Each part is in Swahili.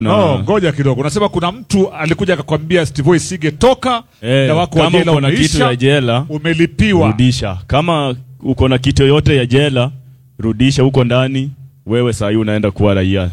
No, ngoja kidogo. Unasema kuna mtu alikuja akakwambia Steve Sige toka Eh, na wako wa kama jela uko na kitu umeisha, ya jela umelipiwa. rudisha. Kama uko na kitu yoyote ya jela rudisha huko ndani, wewe saa hii unaenda kuwa raia.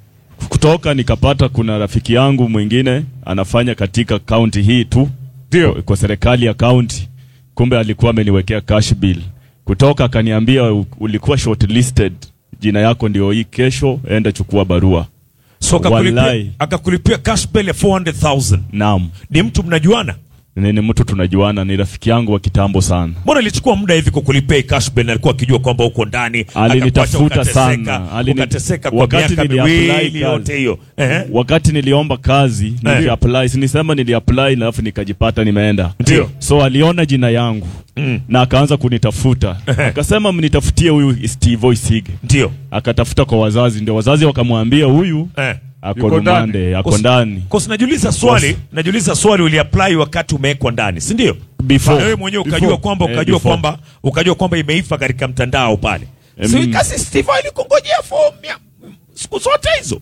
Kutoka nikapata kuna rafiki yangu mwingine anafanya katika kaunti hii tu Ndio. kwa serikali ya kaunti, kumbe alikuwa ameniwekea cash bill. Kutoka akaniambia "U- ulikuwa shortlisted, jina yako ndio hii, kesho enda chukua barua. So akakulipia, Wallahi. akakulipia cash bail ya 400,000. Naam, Ni mtu mnajuana? ni ni mtu tunajuana, ni rafiki yangu wa kitambo sana. Mbona ilichukua muda hivi kukulipia hii cash bail na alikuwa akijua kwamba uko ndani? Alinitafuta akakuacha ukateseka, sana. Alini- Ukateseka kwa wakati miaka niliapply miwili kazi. yote hiyo. Ehe. wakati niliomba kazi niliapply, sinisema niliapply alafu nikajipata nimeenda. Ndio. So aliona jina yangu Mm. na akaanza kunitafuta, akasema mnitafutie huyu Steve Isige. Ndio. Akatafuta kwa wazazi, ndio wazazi wakamwambia huyu Eh. ako Yuko ndani. rumande, ako Kos- ndani. Kosi najiuliza swali, najiuliza swali uliapply wakati umewekwa ndani, si ndio? Before. Na wewe mwenyewe ukajua Before. kwamba Eh, ukajua before. kwamba ukajua kwamba imeifa katika mtandao pale. Eh, Si mimi- kasi Steve alikungojea fomu ya siku zote hizo.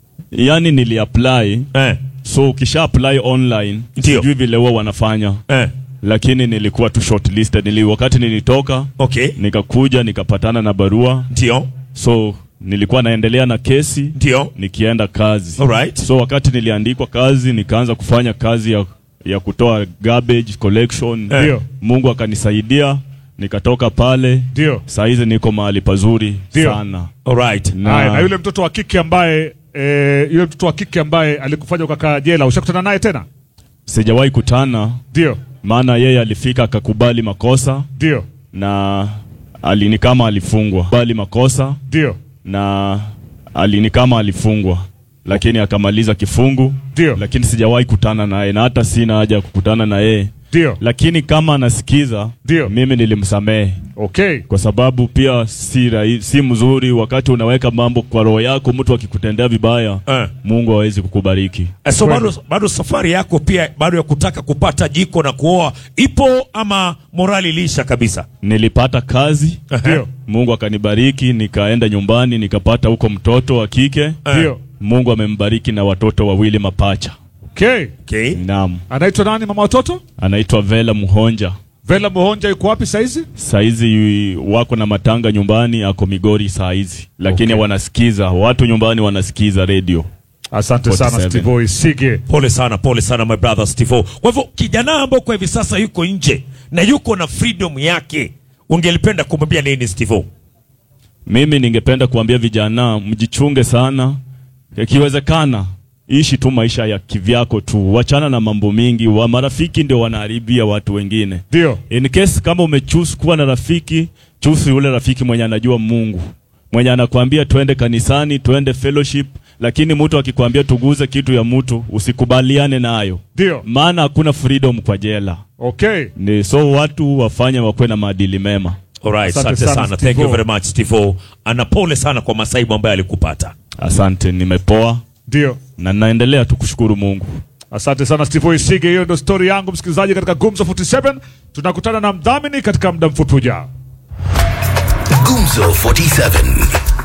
Yani niliapply, Eh. so ukisha apply online Ndio. sijui vile huwa wanafanya, Eh. lakini nilikuwa tu shortlisted. Nili, wakati nilitoka Okay. nikakuja nikapatana na barua, Ndio. so nilikuwa naendelea na kesi Ndio. nikienda kazi. Alright. So wakati niliandikwa kazi nikaanza kufanya kazi ya, ya kutoa garbage collection. Eh. Ndio. Mungu akanisaidia nikatoka pale. Ndio. Saa hizi niko mahali pazuri Ndio. sana. Alright. Na- Haya, na yule mtoto wa kike ambaye eh, yule mtoto wa kike ambaye alikufanya ukakaa jela, ushakutana naye tena? Sijawahi kutana, Ndio. maana yeye alifika akakubali makosa Ndio. na alini kama alifungwa bali makosa Ndio. na alini kama alifungwa, lakini akamaliza kifungu. Ndio. Lakini sijawahi kutana naye na hata sina haja ya kukutana na yeye. Ndio. lakini kama anasikiza Ndio. mimi nilimsamehe Okay. kwa sababu pia si, rahi, si mzuri wakati unaweka mambo kwa roho yako, mtu akikutendea vibaya Eh. Mungu hawezi kukubariki. Eh, So Kweli. bado, bado safari yako pia bado ya kutaka kupata jiko na kuoa ipo ama morali ilisha kabisa? Nilipata kazi, Ndio. Mungu akanibariki, nikaenda nyumbani nikapata huko mtoto wa kike. Ndio. Mungu amembariki na watoto wawili mapacha. Okay. Okay. Naam, Anaitwa nani mama watoto? anaitwa Vela Muhonja. Vela Muhonja yuko wapi saizi? Saizi wako na matanga nyumbani, ako Migori saizi, lakini Okay. wanasikiza watu nyumbani, wanasikiza redio. Asante sana 47. Steve Sige. Pole sana, pole sana my brother Steve. Kwa hivyo kijana ambao kwa hivi sasa yuko nje na yuko na freedom yake, ungelipenda kumwambia nini Steve? Mimi ningependa kuambia vijana mjichunge sana, ikiwezekana ishi tu maisha ya kivyako tu, wachana na mambo mingi. Wa marafiki ndio wanaharibia watu wengine. Ndio. In case kama umechoose kuwa na rafiki, choose yule rafiki mwenye anajua Mungu, mwenye anakwambia twende kanisani, twende fellowship, lakini mtu akikwambia tuguze kitu ya mtu usikubaliane nayo, Ndio. maana hakuna freedom kwa jela. Okay. Ni so watu wafanye wakuwe na maadili mema. Alright, Asante asante sana, sana. Thank Steve-O. you very much Steve. Ana pole sana kwa masaibu ambayo alikupata. Asante, nimepoa Ndio. na naendelea tu kushukuru Mungu. Asante sana Steve Sige. Hiyo ndio story yangu msikilizaji, katika Gumzo 47 tunakutana na mdhamini katika muda mfupi ujao. Gumzo 47